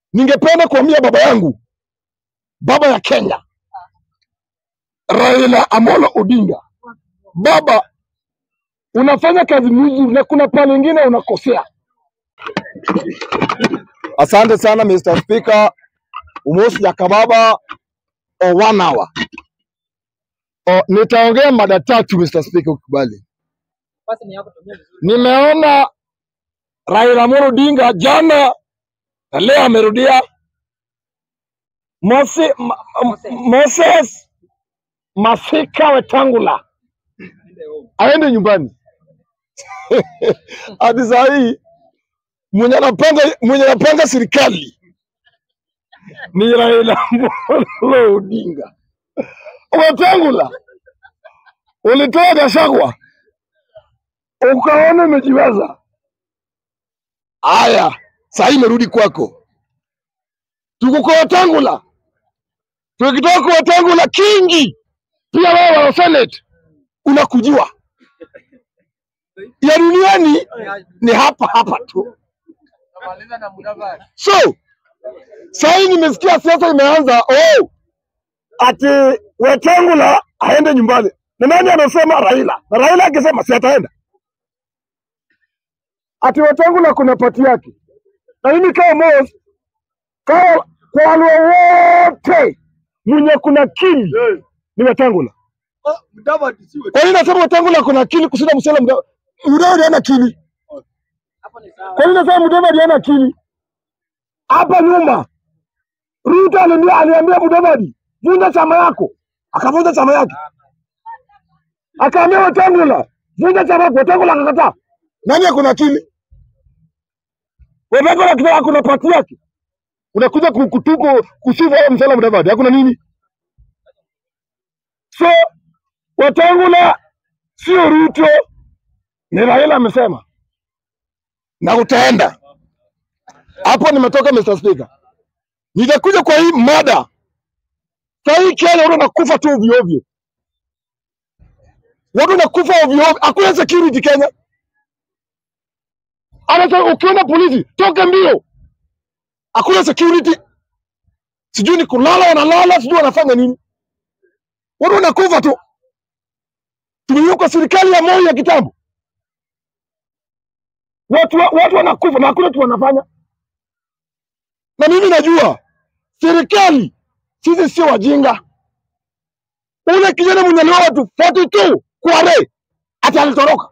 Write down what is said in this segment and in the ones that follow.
ningependa kuambia baba yangu, baba ya Kenya, Raila Amolo Odinga, baba, unafanya kazi nzuri na kuna pale ingine unakosea. Asante sana Mr. Speaker, Umosi ya Kababa o one hour. O, nitaongea mada tatu Mr. Speaker ukubali. Basi ni yako tumia vizuri. Nimeona Raila Amolo Odinga jana na leo amerudia Mose, ma, Moses. Moses Masika Wetangula Ende home. aende nyumbani. Hadi saa hii mwenye anapanga mwenye anapanga serikali ni Raila Amolo Odinga. Wetangula ulitoa Gachagua ukaona umejiweza. Haya, saa hii imerudi kwako. Tuko kwa Wetangula, tukitoka kwa Wetangula Kingi, pia wewe wa Senate unakujiwa ya duniani ni hapa hapa tu. Namaliza na Mudavadi. So saa hii nimesikia siasa imeanza, oh, ati Wetangula aende nyumbani. Na nani amesema? Raila. Na Raila akisema si ataenda, ati Wetangula kuna pati yake. Na mimi kama Mos, kama kwa wale wote mwenye kuna akili ni Wetangula. Oh, Mudavadi siwe. Kwa nini nasema Wetangula kuna akili kushinda Musalia Mudavadi? Mudavadi hana akili. Hapo ni sawa. Kwa nini nasema Mudavadi hana akili? Hapa nyuma Ruto aliambia aliambia Mudavadi vunja chama yako, akavunja chama yake. Akaambia Wetangula vunja chama yako, Wetangula akakataa. Nani akona akili? Wetangula akitaka kuna pati yake, unakuja ku- kutuko kusifu wao Musalia Mudavadi, hakuna nini? So Wetangula sio Ruto, ni Raila amesema na utaenda hapo. Nimetoka Mr. Speaker, nitakuja kwa hii mada. Saa hii Kenya watu wanakufa tu ovyo ovyo, watu wanakufa ovyo ovyo, hakuna security Kenya. Anasema ukiona polisi toke mbio, hakuna security, sijui ni kulala wanalala, sijui wanafanya nini, watu wanakufa tu. Tumeiuka serikali ya Moi ya kitambo, watu wa- watu wanakufa na hakuna kitu wanafanya. Na mimi najua serikali, sisi sio wajinga. Ule kijana mwenye aliua watu 42 Kware ati alitoroka,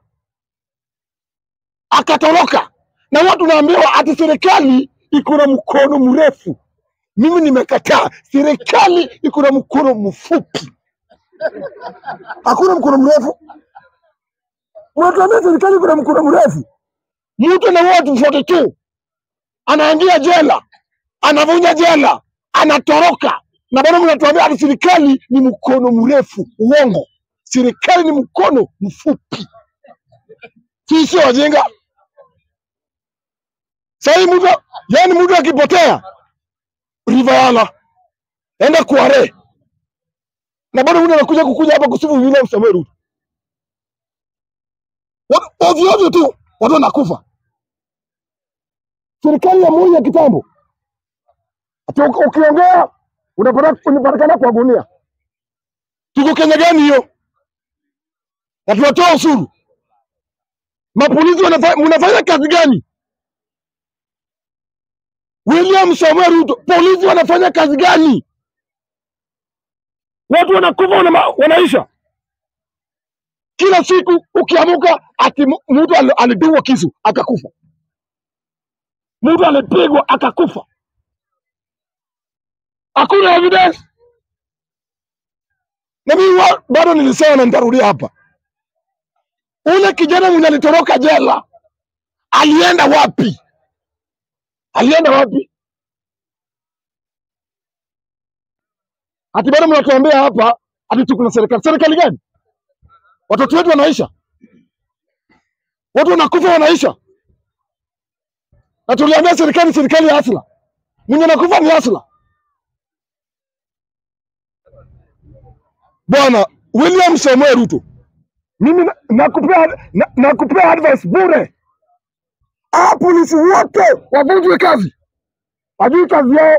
akatoroka, na watu naambiwa ati serikali iko na mkono mrefu. Mimi nimekataa, serikali iko na mkono mfupi, hakuna mkono mrefu. Unatuambia serikali iko na mkono mrefu, mtu anaua watu 42 anaingia jela, anavunja jela, anatoroka, na bado mnatuambia ati serikali ni mkono mrefu. Uongo, serikali ni mkono mfupi. Sisi sio wajinga. Sahii mtu yani, mtu akipotea Rivayala, enda Kware, na bado mtu anakuja kukuja hapa kusifu William Samoei Ruto. Wa- Ovyo ovyo tu watu wanakufa. Serikali ya Moi ya kitambo Ati uki- ukiongea unapata unapatikana kwa gunia. Tuko Kenya gani hiyo? Na tunatoa ushuru. Mapolisi wanafa- mnafanya kazi gani? William Samoei Ruto, polisi wanafanya kazi gani? Watu wanakufa wana, wanaisha kila siku. Ukiamuka ati mu- mtu ali- alidungwa kisu akakufa, mtu alipigwa akakufa, hakuna evidence. Na mimi wa- bado nilisema na nitarudia hapa, ule kijana mwenye alitoroka jela alienda wapi? Alienda wapi? Ati bado mnatuambia hapa ati tuko na serikali. Serikali gani? Watoto wetu wanaisha, watu wanakufa, wanaisha, na tuliambia serikali, serikali ya asla, mwenye nakufa ni asla. Bwana William Samoei Ruto, mimi na- nakupea na, nakupea advice bure, ah, polisi wote wavunjwe kazi, hajui kazi yao.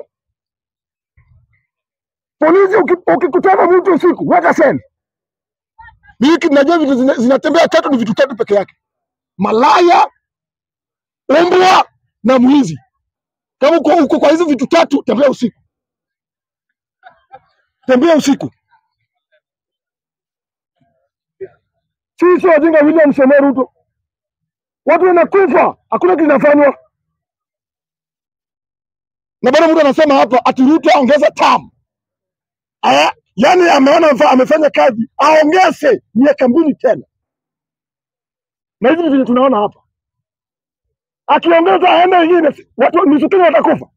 Polisi uki- ukikutana mtu usiku, weka send. Mimi najua vitu zina- zinatembea tatu, ni vitu tatu peke yake: malaya, umbwa na mwizi. Kama uko, uko kwa hizo vitu tatu, tembea usiku, tembea usiku. Sisi wajinga William Samoei Ruto, watu wanakufa, hakuna kinafanywa, na bado mtu anasema hapa ati Ruto aongeza term. Aya, yani ameona amefa- amefanya kazi, aongeze miaka mbili tena, na hivi vile tunaona hapa, akiongeza aende ingine, watu nusu Kenya watakufa.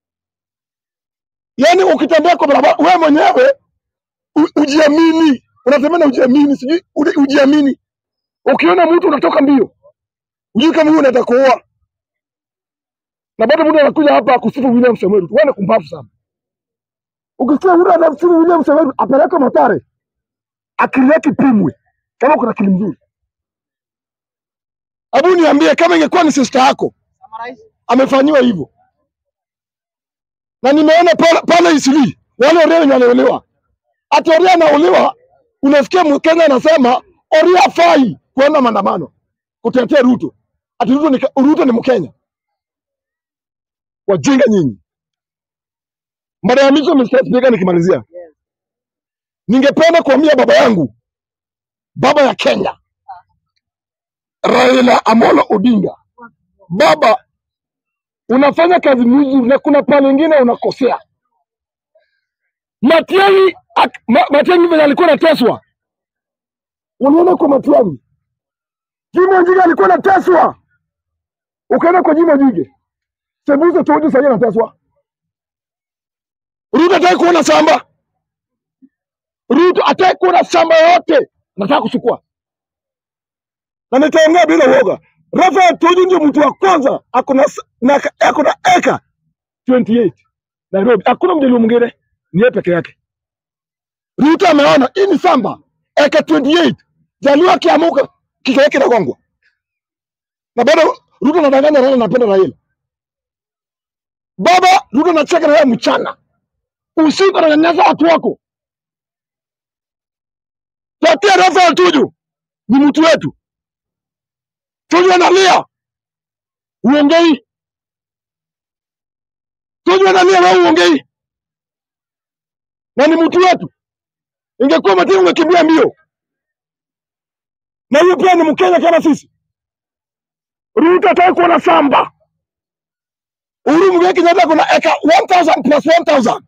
Yani ukitembea kwa barabara, wewe mwenyewe u- ujiamini, unatembea na ujiamini, sijui ule- ujiamini. Ukiona mtu unatoka mbio, ujui kama huyu unataka kuoa, na bado mtu anakuja hapa kusifu William Samoei Ruto. Wewe ni kumbavu sana. Ukisikia mtu anamsifu William Samoei Ruto, apeleke Mathare, akili yake ipimwe kama kuna akili mzuri. Hebu niambie, kama ingekuwa ni sister yako Summarize. amefanyiwa hivyo, na nimeona pale pale Isili wale Oria wenye wanaolewa, ati Oria anaolewa, unasikia Mkenya anasema Oria fai kuenda maandamano kutetea Ruto, ati Ruto ni, Ruto ni Mkenya. Wajinga nyinyi. Mara ya mwisho Mr. Speaker, nikimalizia, Yes. ningependa kuambia baba yangu, baba ya Kenya, Raila Amolo Odinga, baba, unafanya kazi mzuri na kuna pale ingine unakosea. Matiang'i, ak- Ma- Matiang'i venye alikuwa anateswa, unaona kwa Matiang'i, Jimo Njiga alikuwa anateswa, ukaenda kwa Jimo Jige, Sembuse Tojo sahii anateswa. Ruto hataki kuona shamba, Ruto hataki kuona shamba yote, nataka kuchukua na nitaongea bila uoga. Rafael Tuju ndio mtu wa kwanza ako na s- na ako na eka 28 Nairobi, hakuna mjaluo mwingine, ni yeye peke yake. Ruto ameona hii ni shamba eka 28 Jaluo akiamuka kichwa yake kinagongwa, na bado Ruto anadanganya Raila anapenda Raila. Baba Ruto anacheka na wewe mchana, usiku ananyanyasa watu wako. Tatia Rafael Tuju ni mtu wetu. Tuju analia, uongei. Tuju analia, wewe uongei, na ni mtu wetu. Ingekuwa Matiang'i ungekimbia mbio, na huyo pia ni Mkenya kama sisi. Ruto hataki kuona shamba. Uhuru Muigai Kenyatta kuna eka 1000 plus 1000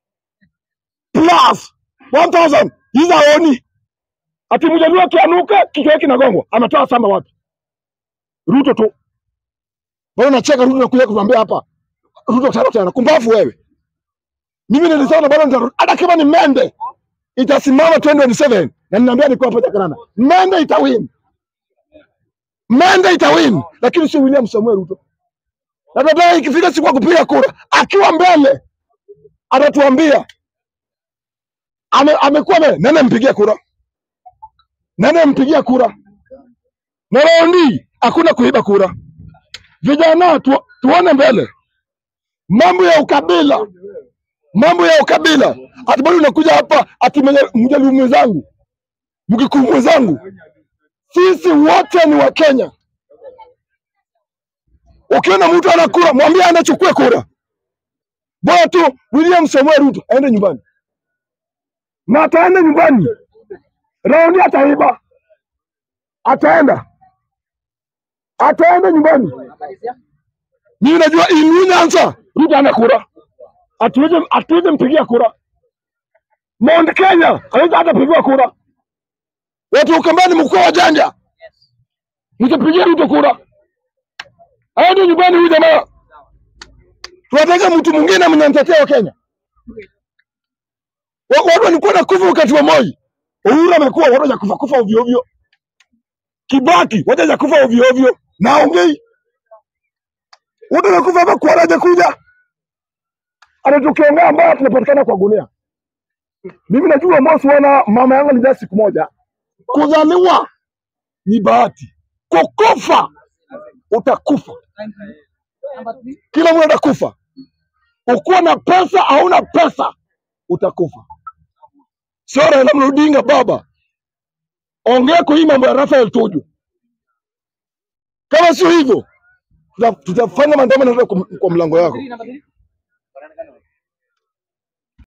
plus 1000 hizo haoni. Ati mjaluo akianuka kichwa yake kinagongwa, ametoa shamba wapi? Ruto tu. Bado nacheka Ruto nakuja kutuambia hapa. Ruto tano tena, kumbavu wewe. Mimi nilisema bado nitarudi. Hata kama ni Mende itasimama 2027 na ninaambia niko hapa Jakaranda. Mende itawin. Mende itawin, lakini sio William Samuel Ruto. Na baadaye ikifika siku ya kupiga kura, akiwa mbele atatuambia ame, amekuwa mbele, nani ampigia kura? Nani ampigia kura? Na raundi hakuna kuiba kura. Vijana tu, tuone mbele. Mambo ya ukabila, mambo ya ukabila. Ati bado unakuja hapa ati mwenye- mjaluo mwenzangu, mkikuyu mwenzangu, sisi wote ni Wakenya. Ukiona mtu ana kura, mwambie anachukue kura. Bora tu William Samuel Ruto aende nyumbani, na ataenda nyumbani. Raundi ataiba, ataenda, ataenda nyumbani. Namalizia. Mimi najua in Nyanza Ruto ana kura, hatuwezi hatuwezi mpigia kura. Mount Kenya hawezi hata pigiwa kura. Watu Ukambani mkoa wa Janja, Yes. msipigie Ruto kura, aende nyumbani huyu jamaa. Tunataka mtu mwingine mwenye anatetea wa Kenya. Wa- Watu walikuwa na kufa wakati wa Moi. Uhuru amekuwa watu ya kufa kufa ovyo ovyo. Kibaki watu ya kufa ovyo ovyo. Naongei watu wanakufa hapa kwa haja kuja. Hata tukiongea mbaya tunapatikana kwa gunia. Mimi najua Mosi wana mama yangu alizaa siku moja. Kuzaliwa ni bahati, kukufa utakufa. Thank you. Number three. Kila mtu atakufa. ukuwa na pesa hauna pesa utakufa. Sio Raila Amolo Odinga baba, ongea kwa hii mambo ya Rafael Tuju. Kama sio hivyo, tuta- tutafanya maandamano hata kwa kwa mlango yako. Namba three.